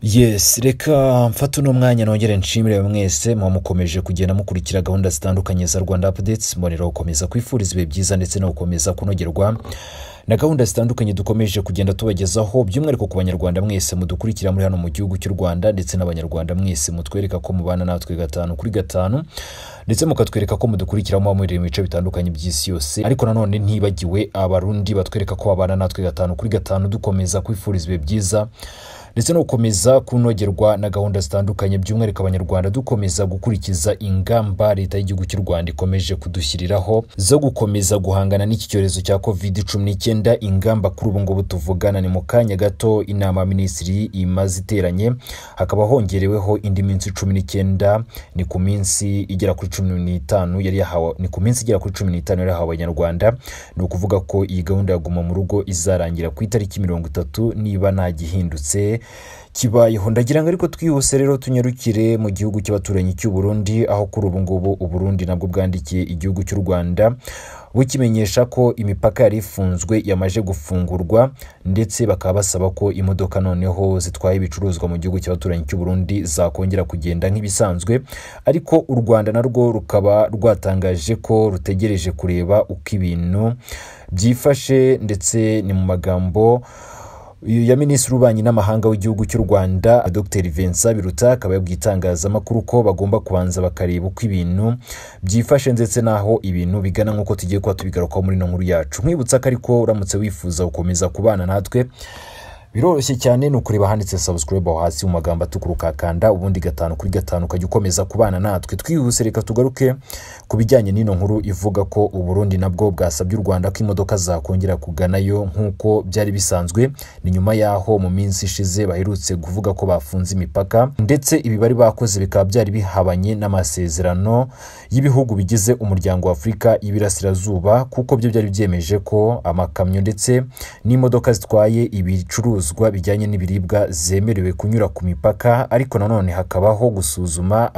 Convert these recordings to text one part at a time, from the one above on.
yesi reka mfate uno mwanya nongere nshimire mwese muba mukomeje kugenda mukurikira gahunda zitandukanye za rwanda apudetsi mbonera gukomeza kwifuriza ibihe byiza ndetse no gukomeza kunogerwa na gahunda zitandukanye dukomeje kugenda tubagezaho by'umwihariko ku banyarwanda mwese mudukurikira muri hano mu gihugu cy'u rwanda ndetse n'abanyarwanda mwese mutwereka ko mubana natwe gatanu kuri gatanu ndetse mukatwereka ko mudukurikira muba muri mu bice bitandukanye by'isi yose ariko nanone ntibagiwe abarundi batwereka ko babana natwe gatanu kuri gatanu dukomeza kwifuriza ibihe byiza ndetse no gukomeza kunogerwa na gahunda zitandukanye by'umwihariko abanyarwanda dukomeza gukurikiza ingamba leta y'igihugu cy'u rwanda ikomeje kudushyiriraho zo gukomeza guhangana n'iki cyorezo cya covid cumi n'icyenda ingamba kuri ubu ngubu tuvugana ni mu kanya gato inama minisitiri imaze iteranye hakaba hongereweho indi minsi cumi n'icyenda ni ku minsi igera kuri cumi n'itanu yari yahawe ni ku minsi igera kuri cumi n'itanu yari yahawe abanyarwanda ni ukuvuga ko iyi gahunda ya guma mu rugo izarangira ku itariki mirongo itatu niba nta gihindutse kibayeho ndagira ngo ariko twihuse rero tunyarukire mu gihugu cy'abaturanyi cy'u Burundi aho kuri ubu ngubu u Burundi nabwo bwandikiye igihugu cy'u Rwanda bukimenyesha ko imipaka yari ifunzwe yamaze gufungurwa ndetse bakaba basaba ko imodoka noneho zitwaye ibicuruzwa mu gihugu cy'abaturanyi cy'u Burundi zakongera kugenda nk'ibisanzwe ariko u Rwanda narwo rukaba rwatangaje ko rutegereje kureba uko ibintu byifashe ndetse ni mu magambo ya minisitiri w'ububanyi n'amahanga w'igihugu cy'u rwanda dr vincent biruta akaba yabwiye itangazamakuru ko bagomba kubanza bakareba uko ibintu byifashe ndetse n'aho ibintu bigana nk'uko tugiye kuba tubigarukaho muri ino nkuru yacu nkwibutsa ko ariko uramutse wifuza gukomeza kubana natwe biroroshye cyane ni ukureba ahanditse sabusikaribe aho hasi mu magambo atukura ukakanda ubundi gatanu kuri gatanu ukajya ukomeza kubana natwe twihuse reka tugaruke ku bijyanye n'ino nkuru ivuga ko uburundi nabwo bwasabye u rwanda ko imodoka zakongera kuganayo nk'uko byari bisanzwe ni nyuma y'aho mu minsi ishize baherutse kuvuga ko bafunze imipaka ndetse ibi bari bakoze bikaba byari bihabanye n'amasezerano y'ibihugu bigize umuryango wa afurika y'ibirasirazuba kuko byo byari byemeje ko amakamyo ndetse n'imodoka zitwaye ibicuruzwa ibicuruzwa bijyanye n'ibiribwa zemerewe kunyura ku mipaka ariko nanone hakabaho gusuzuma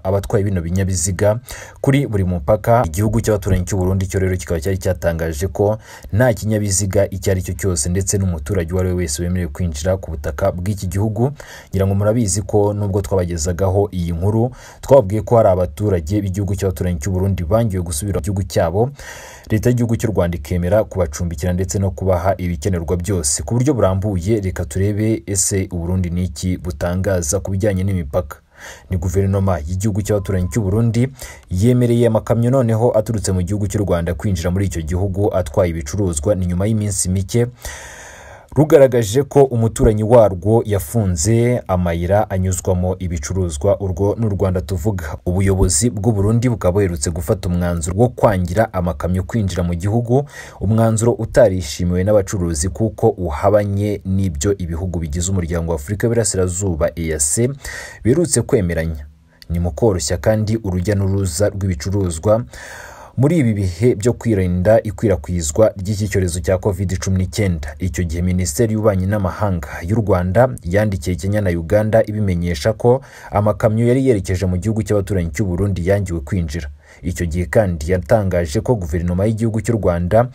abatwaye bino binyabiziga kuri buri mupaka igihugu cy'abaturanyi cy'u Burundi cyo rero kikaba cyari cyatangaje ko nta kinyabiziga icyo ari cyo cyose ndetse n'umuturage uwo ari we wese wemerewe kwinjira ku butaka bw'iki gihugu ngira ngo murabizi ko nubwo twabagezagaho iyi nkuru twabwiye ko hari abaturage b'igihugu cy'abaturanyi cy'u Burundi bangiwe gusubira mu gihugu cyabo leta y'igihugu cy'u Rwanda ikemera kubacumbikira ndetse no kubaha ibikenerwa byose ku buryo burambuye reka turebe ese uburundi ni iki butangaza ku bijyanye n'imipaka ni guverinoma y'igihugu cy'abaturanyi cy'u Burundi yemereye amakamyo noneho aturutse mu gihugu cy'u rwanda kwinjira muri icyo gihugu atwaye ibicuruzwa ni nyuma y'iminsi mike rugaragaje ko umuturanyi warwo yafunze amayira anyuzwamo ibicuruzwa urwo ni u rwanda tuvuga ubuyobozi bw'uburundi bukaba buherutse gufata umwanzuro wo kwangira amakamyo kwinjira mu gihugu umwanzuro utarishimiwe n'abacuruzi kuko uhabanye n'ibyo ibihugu bigize umuryango wa afurika y'Iburasirazuba eyase biherutse kwemeranya ni mu koroshya kandi urujya n'uruza rw'ibicuruzwa muri ibi bihe byo kwirinda ikwirakwizwa ry'iki cyorezo cya covid cumi n'icyenda icyo gihe minisiteri y'ububanyi n'amahanga y'u rwanda yandikiye kenya na uganda ibimenyesha ko amakamyo yari yerekeje mu gihugu cy'abaturanyi cy'u burundi yangiwe kwinjira icyo gihe kandi yatangaje ko guverinoma y'igihugu cy'u rwanda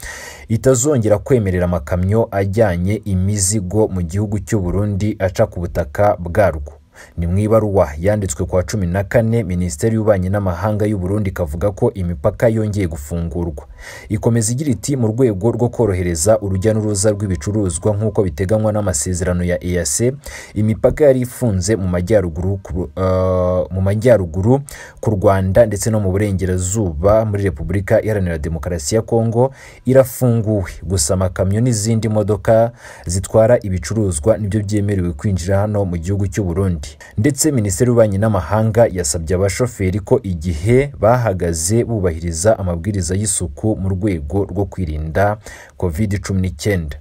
itazongera kwemerera amakamyo ajyanye imizigo mu gihugu cy'u burundi aca ku butaka bwarwo ni mu ibaruwa yanditswe kwa cumi na kane minisiteri y'ububanyi n'amahanga y'u Burundi ikavuga ko imipaka yongeye gufungurwa ikomeza igira iti mu rwego rwo korohereza urujya n'uruza rw'ibicuruzwa nk'uko biteganywa n'amasezerano ya EAC imipaka yari ifunze mu majyaruguru uh, mu majyaruguru ku Rwanda ndetse no mu burengerazuba muri Repubulika Iharanira Demokarasi ya Kongo irafunguwe gusa amakamyo n'izindi modoka zitwara ibicuruzwa nibyo byemerewe kwinjira hano mu gihugu cy'u Burundi ndetse minisiteri y'ububanyi n'amahanga yasabye abashoferi ko igihe bahagaze bubahiriza amabwiriza y'isuku mu rwego rwo kwirinda covid cumi n'icyenda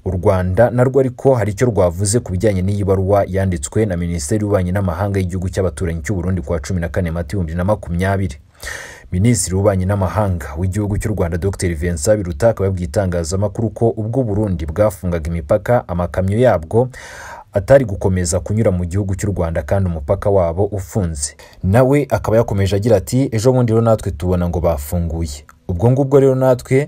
u rwanda narwo ariko hari icyo rwavuze ku bijyanye n'iyi baruwa yanditswe na minisiteri y'ububanyi n'amahanga y'igihugu cy'abaturanyi cy'u Burundi kuwa cumi na kane mata ibihumbi na makumyabiri minisitiri w'ububanyi n'amahanga w'igihugu cy'u rwanda dr vincent biruta akaba yabwiye itangazamakuru ko ubwo burundi bwafungaga imipaka amakamyo yabwo atari gukomeza kunyura mu gihugu cy'u rwanda kandi umupaka wabo ufunze nawe akaba yakomeje agira ati ejo bundi rero natwe tubona ngo bafunguye ubwo ngubwo rero natwe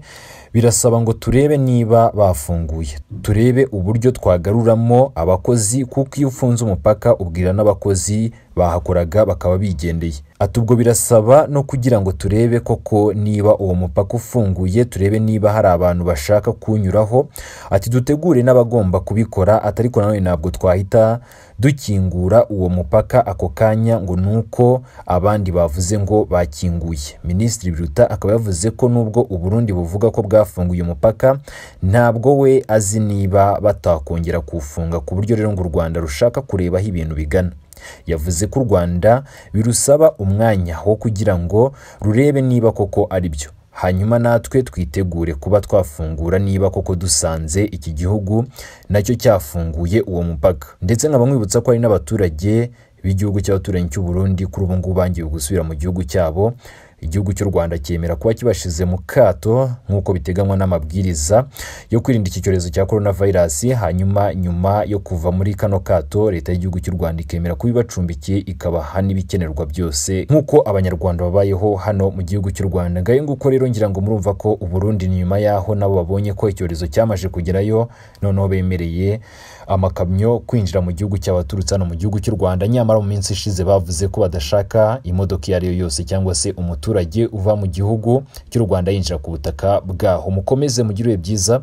birasaba ngo turebe niba bafunguye turebe uburyo twagaruramo abakozi kuko iyo ufunze umupaka ubwira n'abakozi bahakoraga bakaba bigendeye ati ubwo birasaba no kugira ngo turebe koko niba uwo mupaka ufunguye turebe niba hari abantu bashaka kuwunyuraho ati dutegure n'abagomba kubikora atari ko nanone ntabwo twahita dukingura uwo mupaka ako kanya ngo ni uko abandi bavuze ngo bakinguye minisitiri biruta akaba yavuze ko nubwo uburundi buvuga ko bwafunguye umupaka ntabwo we azi niba batakongera kuwufunga ku buryo rero ngo u rwanda rushaka kureba aho ibintu bigana yavuze ko u rwanda birusaba umwanya wo kugira ngo rurebe niba koko ari byo hanyuma natwe twitegure kuba twafungura niba koko dusanze iki gihugu nacyo cyafunguye uwo mupaka ndetse nkaba mwibutsa ko hari n'abaturage b'igihugu cy'abaturanyi cy'u Burundi kuri ubu ngubu bangiwe gusubira mu gihugu cyabo igihugu cy'u Rwanda cyemera kuba kibashize mu kato nk'uko biteganywa n'amabwiriza yo kwirinda iki cyorezo cya korona vayirasi hanyuma nyuma yo kuva muri kano kato leta y'igihugu cy'u Rwanda ikemera kuba ibacumbikiye ikabaha n'ibikenerwa byose nk'uko abanyarwanda babayeho hano mu gihugu cy'u Rwanda ngayo nguko rero ngira ngo murumva ko uburundi nyuma yaho nabo babonye ko icyorezo cyamaze kugerayo noneho bemereye amakamyo kwinjira mu gihugu cy'abaturutse hano mu gihugu cy'u Rwanda nyamara mu minsi ishize bavuze ko badashaka imodoka iyo ari yo yose cyangwa se umuturage umuturage uva mu gihugu cy'u Rwanda yinjira ku butaka bwaho mukomeze mugire byiza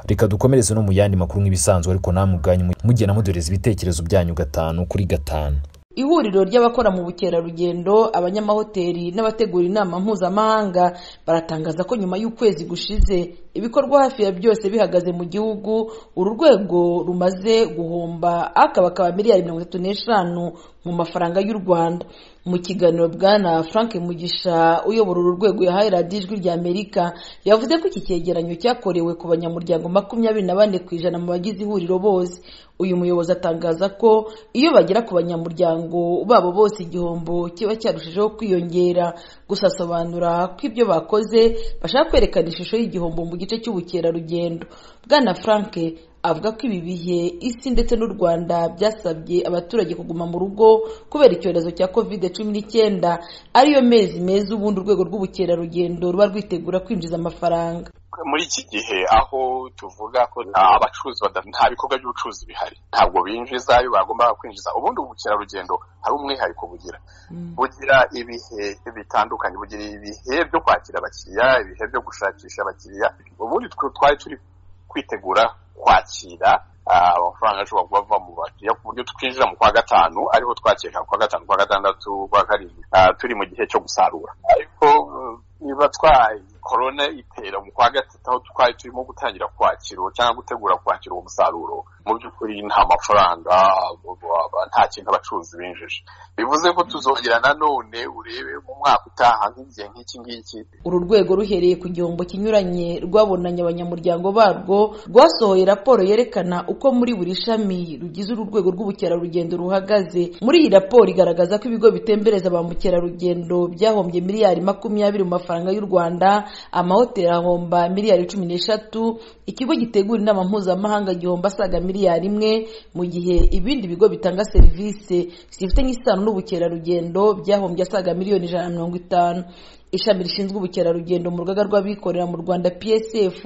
reka dukomereze no mu yandi makuru nk'ibisanzwe ariko namwe ubwanyu mugena mudoreza ibitekerezo byanyu gatanu kuri gatanu ihuriro ry'abakora mu bukerarugendo abanyamahoteli n'abategura inama mpuzamahanga baratangaza ko nyuma y'ukwezi gushize ibikorwa hafi ya byose bihagaze mu gihugu uru rwego rumaze guhomba akabakaba miliyari mirongo itatu n'eshanu mu mafaranga y'u rwanda mu kiganiro bwana frank mugisha uyobora uru rwego yahaye radiyo ijwi rya amerika yavuze ko iki cyegeranyo cyakorewe ku banyamuryango makumyabiri na bane ku ijana mu bagize ihuriro bose uyu muyobozi atangaza ko iyo bagera ku banyamuryango babo bose igihombo kiba cyarushijeho kwiyongera gusa asobanura ko ibyo bakoze bashaka kwerekana ishusho y'igihombo mu gice cy'ubukerarugendo bwana frank avuga ko ibi bihe isi ndetse n'u rwanda byasabye abaturage kuguma mu rugo kubera icyorezo cya kovide cumi n'icyenda ariyo mezi meza ubundi urwego rw'ubukerarugendo ruba rwitegura kwinjiza amafaranga muri iki gihe aho tuvuga ko abacuruzi nta bikorwa by'ubucuruzi bihari ntabwo binjiza iyo bagombaga kwinjiza ubundi ubukerarugendo hari umwihariko bugira bugira ibihe bitandukanye bugira ibihe byo kwakira abakiriya ibihe byo gushakisha abakiriya ubundi twari turi kwitegura kwakira amafaranga ashobora kuba ava mu bakiriya ku buryo twinjira mu kwa gatanu ariho twakeka kwa gatanu kwa gatandatu kwa karindwi turi mu gihe cyo gusarura ariko niba twaye korona itera mu kwa gatatu aho twari turimo gutangira kwakira cyangwa gutegura kwakira uwo musaruro mu by'ukuri nta mafaranga nta kintu abacuruzi binjije bivuze ko tuzongera nanone urebe mu mwaka utaha nk'igihe nk'iki ngiki uru rwego ruhereye ku gihombo kinyuranye rwabonanye abanyamuryango barwo rwasohoye raporo yerekana uko muri buri shami rugize uru rwego rw'ubukerarugendo ruhagaze muri iyi raporo igaragaza ko ibigo bitembereza ba mukerarugendo byahombye miliyari makumyabiri mu mafaranga y'u rwanda amahoteli ahomba miliyari cumi n'eshatu ikigo gitegura inama mpuzamahanga gihomba asaga miliyari imwe mu gihe ibindi bigo bitanga serivisi zifitanye isano n'ubukerarugendo byahombye asaga miliyoni ijana na mirongo itanu ishami rishinzwe ubukerarugendo mu rugaga rw'abikorera mu rwanda psf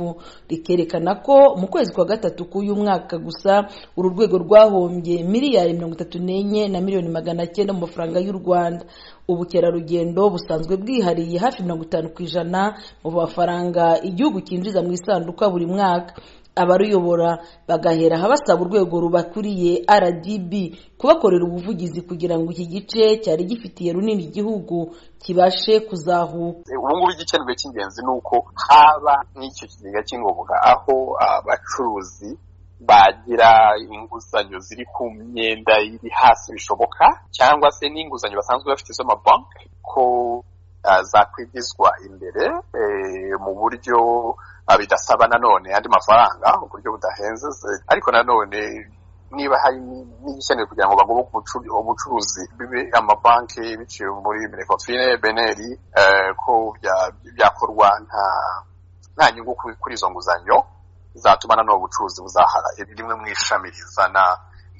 rikerekana ko mu kwezi kwa gatatu k'uyu mwaka gusa uru rwego rwahombye miliyari mirongo itatu n'enye na miliyoni magana cyenda mu mafaranga y'u rwanda ubukerarugendo busanzwe bwihariye hafi mirongo itanu ku ijana mu mafaranga igihugu cyinjiza mu isanduka buri mwaka abaruyobora bagahera basaba urwego rubakuriye rdb kubakorera ubuvugizi kugira ngo iki gice cyari gifitiye runini igihugu kibashe kuzahuka ubu ngubu igikenerwa cy'ingenzi ni uko haba nk'icyo kigega cy'ingoboka aho abacuruzi bagira inguzanyo ziri ku myenda iri hasi bishoboka cyangwa se n'inguzanyo basanzwe bafite z'amabanki ko zakwigizwa imbere mu buryo bidasaba nanone andi mafaranga mu buryo budahenze ariko nanone niba hari n'igikenewe kugira ngo bagoboke ubucuruzi bibe amabanki biciwe muri minekofine beneri ko byakorwa nta nta nyungu kuri izo nguzanyo zatuma nanone ubucuruzi buzahara rimwe mu ishami rizana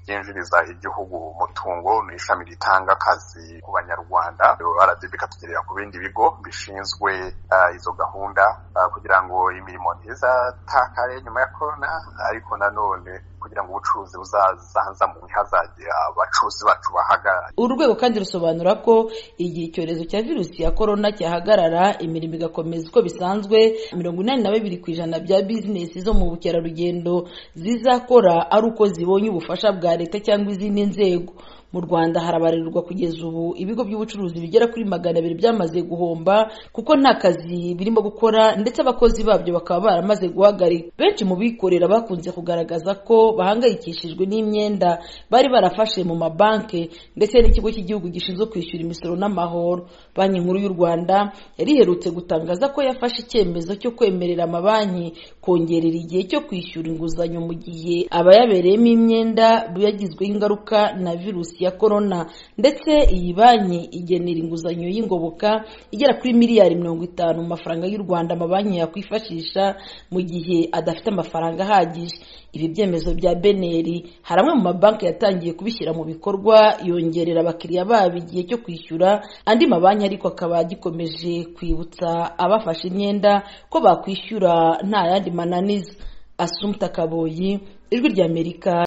ryinjiriza igihugu umutungo ni ishami ritanga akazi ku banyarwanda rdb ikatugerera ku bindi bigo bishinzwe uh, izo gahunda uh, kugira ngo imirimo ntizatakare nyuma ya korona ariko nanone kugira ngo ubucuruzi buzazanzamuke hazajye abacuruzi bacu bahagarare uru rwego kandi rusobanura ko igihe icyorezo cya virusi ya korona cyahagarara imirimo igakomeza uko bisanzwe mirongo inani na bibiri ku ijana bya bizinesi zo mu bukerarugendo zizakora ari uko zibonye ubufasha bwa leta cyangwa izindi nzego mu rwanda harabarirwa kugeza ubu ibigo by'ubucuruzi bigera kuri magana abiri byamaze guhomba kuko nta kazi birimo gukora ndetse abakozi babyo bakaba baramaze guhagarika benshi mu bikorera bakunze kugaragaza ko bahangayikishijwe n'imyenda bari barafashe mu mabanki ndetse n'ikigo cy'igihugu gishinzwe kwishyura imisoro n'amahoro banki nkuru y'u rwanda yari iherutse gutangaza ko yafashe icyemezo cyo kwemerera amabanki kongerera igihe cyo kwishyura inguzanyo mu gihe abayabereyemo imyenda yagizweho ingaruka na virusi ya korona ndetse iyi banki igenera inguzanyo y'ingoboka igera kuri miliyari mirongo itanu mu mafaranga y'u rwanda amabanki yakwifashisha mu gihe adafite amafaranga ahagije ibi byemezo bya beneri hari amwe mu mabanki yatangiye kubishyira mu bikorwa yongerera abakiriya babo igihe cyo kwishyura andi mabanki ariko akaba agikomeje kwibutsa abafashe imyenda ko bakwishyura nta yandi mananiza asumta kaboyi ijwi ry'amerika